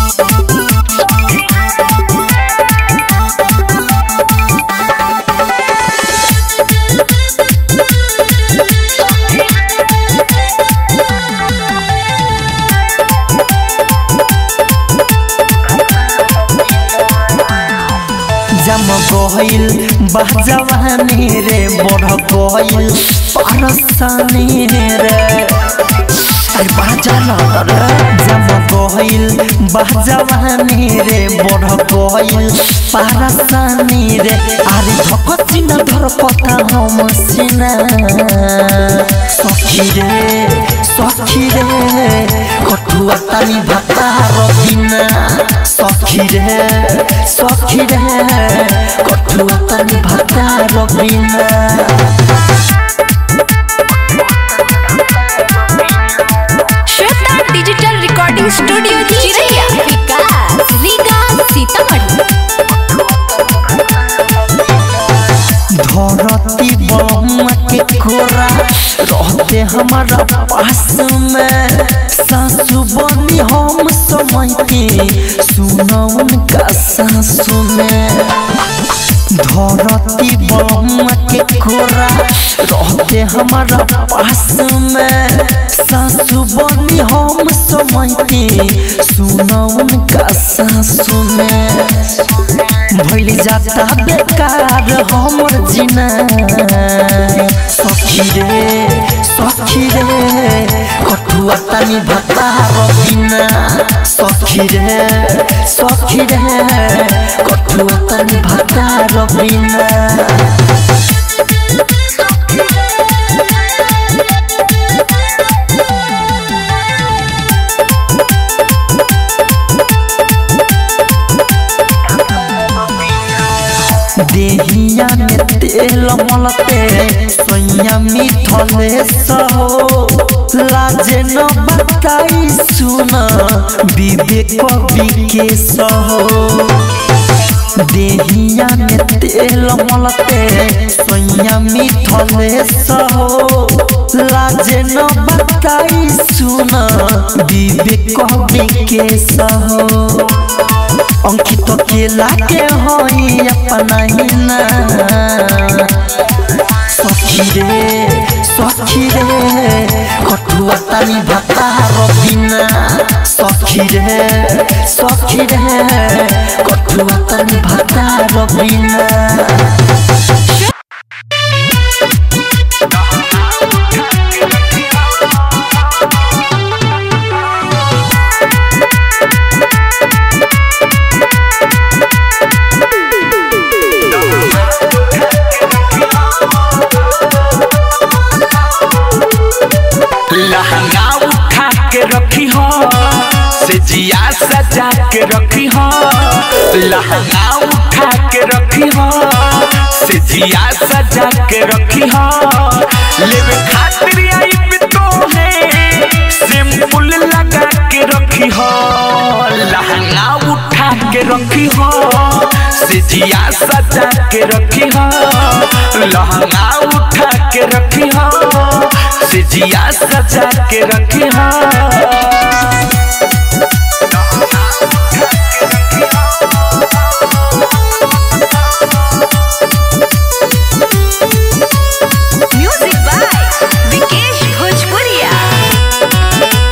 जम गइल बहजवानी रे बढ़ गइल परसानी रे अरे बाजा रे जम गइल बहजवानी रे बढ़ गइल परसानी रे अरे धक चिन्ह धर पता हम सिना सखी रे सखी रे कठुआ तानी भाता रबिना सखी रे सखी रे कठुआ तानी भाता Rabina Shweta digital recording studio Chiraiya Vikas Riga Sitamarhi धरती बम के खोरा रहते हमारा पास में सासु बनी हम समय के सुना उनका सासु में धरती बम के खोरा रहते हमारा पास में सासु बनी हम समय के सुना उनका सासु में भइल जाता बेकार हमर जिना सखी रे सखी रे कठुआ तानी भत्ता रबिना सखी रे सखी रे कठुआ तानी भत्ता रबिना देहिया में तेल मलते सोइया मिठले सहो लाजे न बताई सुन विवेक विके सहो देहिया में तेल मलते सोइया मिठले सहो लाजे न बताई सुन विवेक विके सहो अंकित केला के होई अपना हिना सखी रे सखी रे कठुआ तानी भत्ता रबिना सखी रे सखी रे कठुआ तानी भत्ता रबिना लहंगा उठा के रखी हो से जिया सजा के रखी हो लहंगा उठा के रखी हो से जिया सजा के रखी हो लेवे खातिर आई पे तो है सिंपल लगा के रखी हो लहंगा उठा के रखी हो से जिया सजा के रखी हो लहंगा उठा के रखी हो से जिया सजा के रखी हो म्यूजिक बाय विकेश भोजपुरिया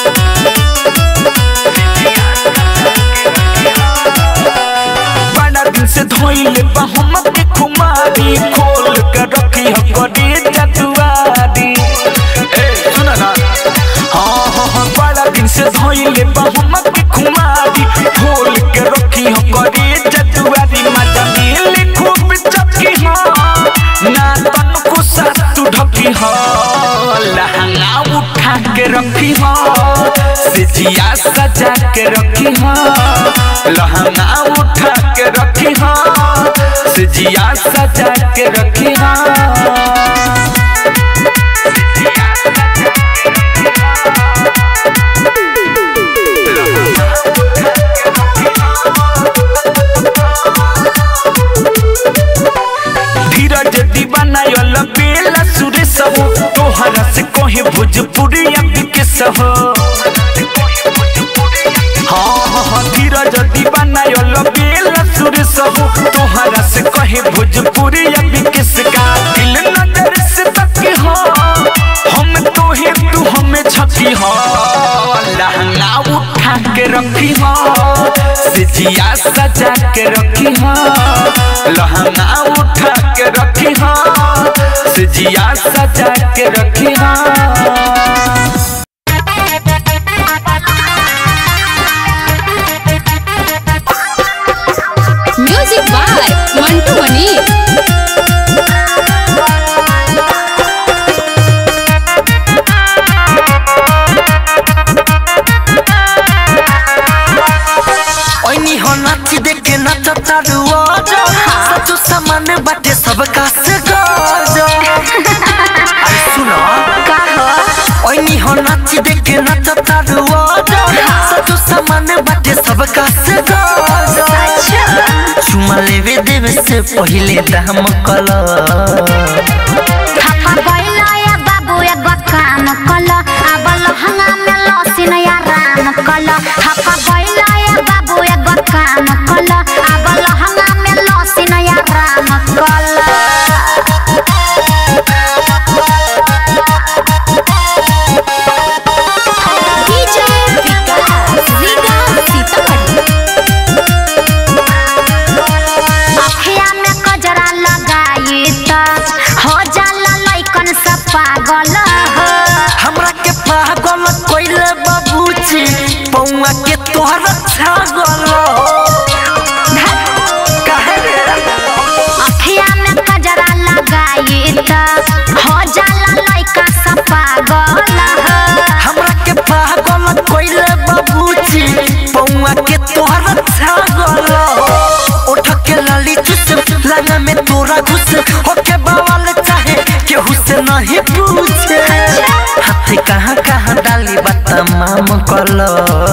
बड़ा दिन से धोइले बा हम के खुमारी खोल के रखी हो करी जतुआरी ए सुन ना हाँ हाँ हाँ बड़ा दिन से धोइले बा हम के खुमारी खोल के रखी हो करी जतुआरी मजा मिले खूब चपकी हो ना तन को सातु ढकी हो लहंगा उठा के रखी हो सिजिया सजा के रखी हो लहंगा उठा के रखी हो सिजिया सजा के रखी हो धीरज दीवाना यल बेला सुरेश हो तोहरा से कहे भोजपुरी के सहो हाँ हाँ हाँ धीरज हो तोहरा से कहे भोजपुरी अभी किसका दिल नजर से तकी हो हम तो ही तू हमें छकी हो लहंगा उठा के रखी हो सिजिया सजा के रखी हो लहंगा उठा के रखी हो सिजिया सजा के रखी हो म्यूजिक बाय मंटू मनी ओइनी हो नाच देखे नाच चालू आजा सचो सामान बाटे सब का से गाजा अरे सुनो ओइनी हो नाच देखे नाच चालू आजा सचो सामान बाटे सब का से गाजा चुमा लेवे देवे से पहिले दाम कला थापा गइला या बाबू एगो काम कल अब लहंगा में लसिन या राम कल थापा गइला या बाबू एगो काम कल अब लहंगा में लसिन या राम कल डीजे विकास रीगा सीतामढ़ी अखिया में कजरा लगाई त हो जाला लइकन सब पागल हो हमरा के पागल कोइले बाबूजी पौआ के तोहर छागल काहे रे अखिया में कजरा लगाई त हो जाला लइका सब पागल हो हमरा के पागल कोइले बाबूजी पौआ के तोहर छागल उठ के लाली चुस लगा में तोरा घुस होके बवाल चाहे केहू से नहीं पूछे हाथ कहाँ कहाँ डाली बता माम कलो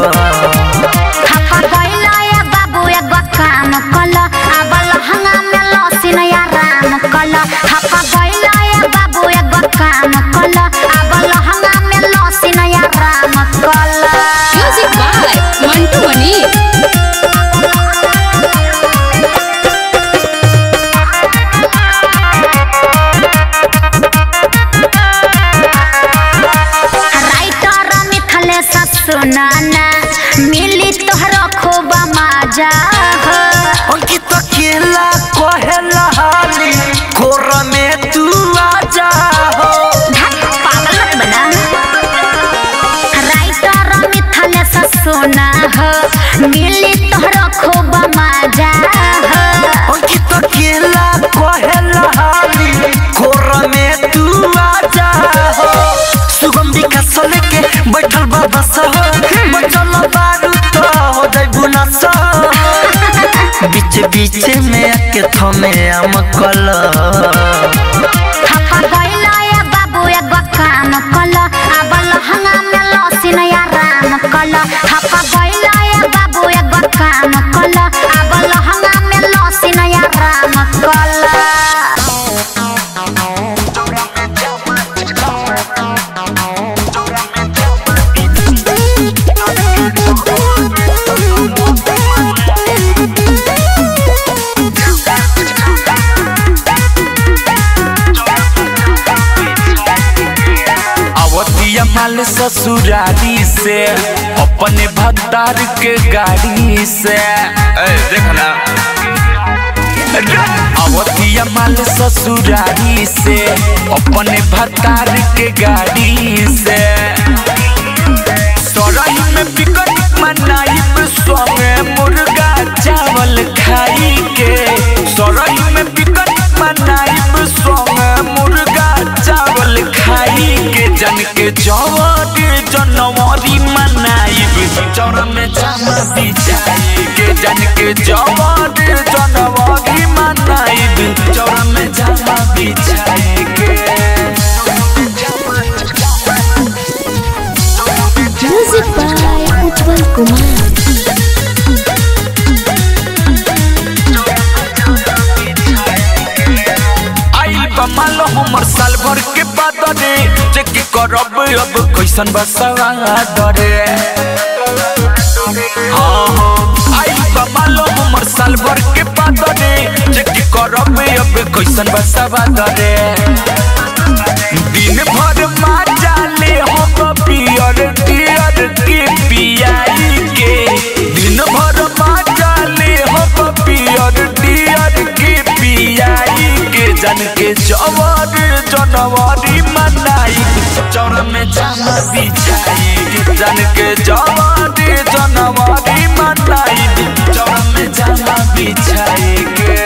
थापा गइला या बाबू एगो काम कल अब लहंगा में लसिन या राम कल थापा गइला या बाबू एगो काम कल अब लहंगा में लसिन या राम कल music by Mantu Mani writer Mithilesh सुनाना मिली तोहरो खूब मजा हो अंकित केला कहेला हाली कोर में तू आजा हो धक, पागल मत बना राइटर मिथलेश सुना हो मिली तोहरो खूब मजा हो अंकित केला कहेला हाली कोर में तू आजा हो सुगंधी का सले के बैठल बाबा सह बचल बारू तो हो जाई बुनस बीच बीच में आके थमे आम कल थापा गइला या बाबू एगो काम कल अब लहंगा में लसिन या राम कल थापा गइला या बाबू एगो काम कल अब लहंगा में लसिन या राम कल अवतिया माल ससुरारी से अपने भत्तार के गाड़ी से ए, देखना अवतिया माल ससुरारी से अपने भत्तार के गाड़ी से सराही में बिकट मनाइब संगे मुर्गा चावल खाई के सराही में बिकट मनाइब संगे मुर्गा चावल खाई के जन के जवारी जनवरी मनाइब चौरा में जामा बिछाई के जन के जवारी जनवरी मनाइब चौरा में जामा बिछाई के म्यूजिक बाय उत्पल कुमार आइल बा मालो हमर साल भर के बाद रे जे की करब अब कैसन बसवा दरे हाँ हाँ आइल बा मालो हमर साल भर के बाद अब कैसन बसवा दरे दिन भर माजा ले हो पियर पियर के पियाई के दिन भर माजा ले हो पियर पियर के पियाई के जन के जवर जनवरी मनाई चौर में जामा बिछाई जन के जवर जनवरी मनाई चौर में जामा बिछाई के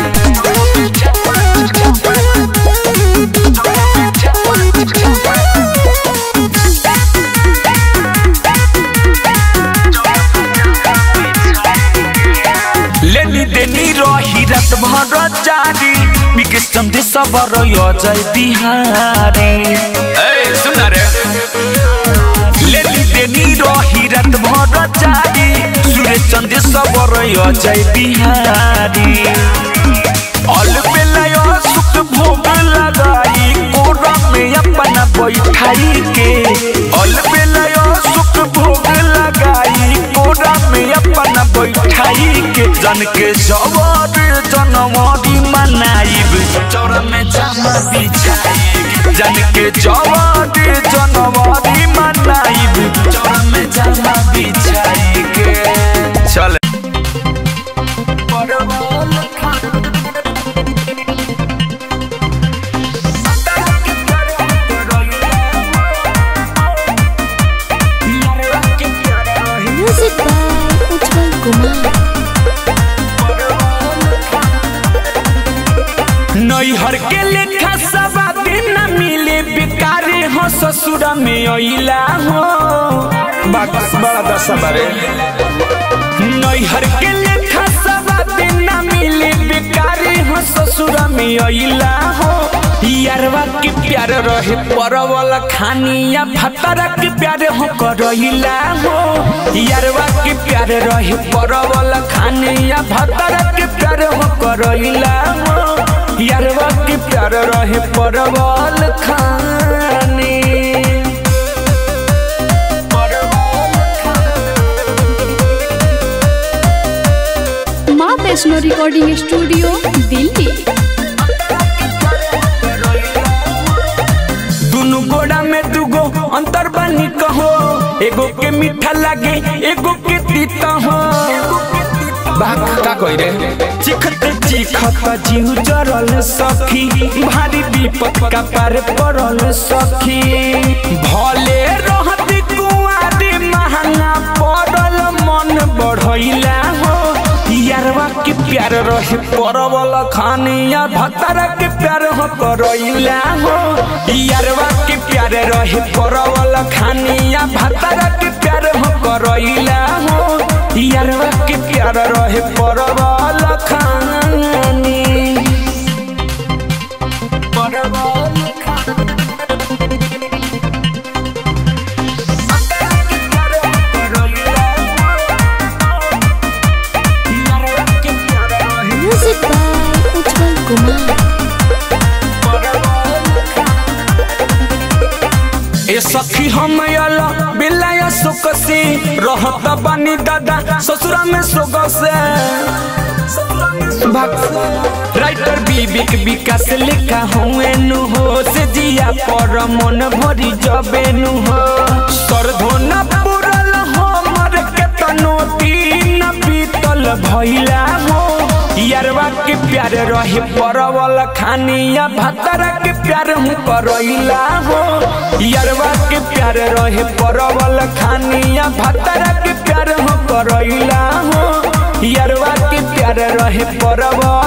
लेनी देनी रही रात भर जारी विकेश चंदे सबर अजय बिहारी ए सुन रे लेनी देनी रही रात भर जारी सुरेश चंदे सबर अजय बिहारी अल बेलाय सुख भोग लगाई कोरा में अपना बैठाई के अल बेलाय सुख भोग लगाई कोरा में अपना बैठाई के जन के जवर जनवरी मनाइब चौर में जामा बिछाई जन के जवर जनवरी मनाइब चौर में जामा बिछाई के चल परवल खा Music by Utpal Kumar. नैहर के लेखा सब दिन मिले बेकारे हो ससुर में अइला हो बाकस बड़ा दशा बारे नैहर के लेखा सब दिन मिले बेकारे हो ससुर में अइला हो यारवा के प्यार रहे परवल खानिया भतरा के प्यार हो करइला हो यारवा के प्यार रहे परवल खानिया भतरा के प्यार हो करइला हो यारवा के प्यार रहे परवल खानी माँ वैष्णो रिकॉर्डिंग स्टूडियो दिल्ली दुनु गोड़ा में दुगो अंतर बनी कहो एगो के मीठा लागे एगो के तीता हो बाक का कोई रे चिखत चिखत जीव जरल सखी भारी विपत का पार पड़ल सखी भले रहती कुआरी महंगा पड़ल मन बढ़ैला हो यारवा के प्यार रहे परवल खानिया भतरा के प्यार हो करैला हो यारवा के प्यार रहे परवल खानिया भतरा के प्यार हो करैला हो यारवा के प्यार रहे परवल खानी परवल Music by Utpal Kumar. ए सखी हम अला बिलाया सुख से रहत बानी दादा ससुरा में सुख से भक्त राइटर बीबिक विकास लिखा हुए नु हो से जिया पर मन भरी जबे नु हो सरधोन पुरल हमर के तनो तीन बीतल भइला हो यारवा के प्यार रहे परवल खानिया भतरा के प्यार हूँ करैला हो यारवा के प्यार रहे परवल खानिया भतरा के प्यार हूँ करैला हो यारवा के प्यार रहे परवल